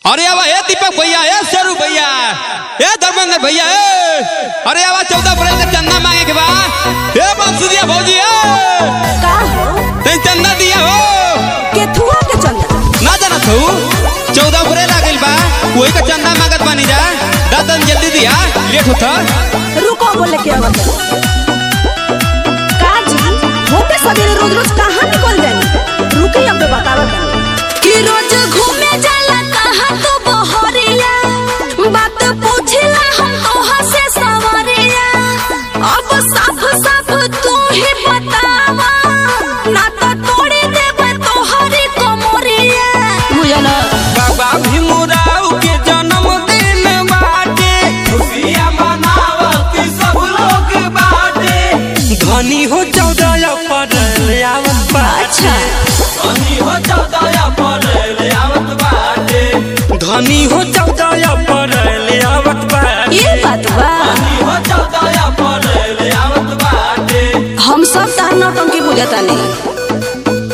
अरे आवा ए दीपक भैया ए शेरू भैया ए धर्मेंद्र भैया ए अरे आवा चौदह अप्रैल के चंदा मांगे के बा ए बंसुरिया भौजी ए का हो ते चंदा दिया हो केथुआ के चंदा ना जाना तू चौदह अप्रैल आ गइल बा वही का चंदा मांगत बानी जा दादन जल्दी दिया लेट होता रुको बोले के आवत का जी होते सवेरे रोज रोज कहाँ निकल जानी रुकी अब बतावत कि रोज घूमे जाला कहाँ तो बहरिया बात पूछला हम तोहा से सवरिया अब साफ साफ तू ही बतावा ना तो तोड़े देबे तोहरी कमरिया बुझला बाबा भीमराव के जन्मदिन बाटे खुशियां मनावत सब लोग बाटे धनी हो चौदह अप्रैल आवत अच्छा धनी हो चौदह अप्रैल आवत बाटे धनी हो चौदह अप्रैल आवत बाटे ये बात बा धनी हो चौदह अप्रैल आवत बाटे हम सब तार नौटंकी बुझता नहीं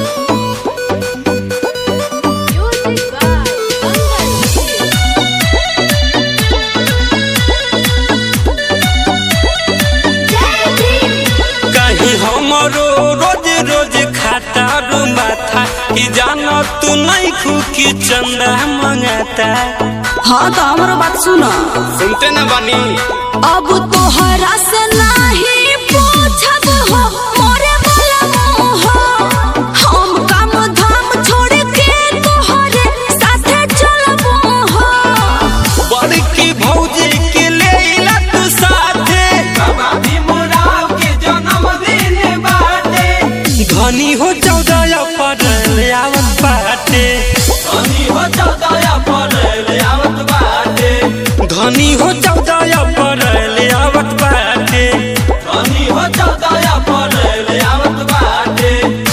कहीं हमरो रोज रोज खाता रो माथा कि जाना तू नहीं खुकी चंदा मंगाता हाँ तो हमारा बात सुनो सुनते न बनी अब तोहरा से नहीं पूछब हो मोरे वाला मोह हम काम धाम छोड़ के तोहरे साथे चलब हो बड़की भौजी के ले ला तू साथे बाबा भीमराव के जन्मदिन बाटे धनी हो चौदह अप्रैल आवत बाटे धनी हो चौदह अप्रैल आवत बाटे धनी हो चौदह अप्रैल आवत बाटे धनी हो चौदह अप्रैल आवत बाटे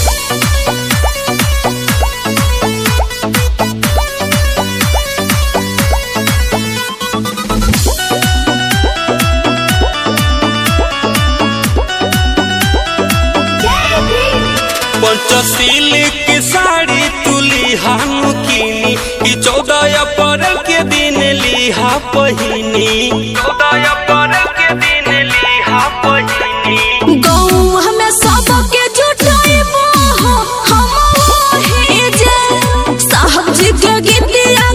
पंचशील की साड़ी तुली हानु कीनी कि चौदह अप्रैल के दिन लिहा पहिनी चौदह अप्रैल के दिन लिहा पहिनी गाँव हमें सबके जुटाइबो हो हम वही जे साहब जी के गीतिया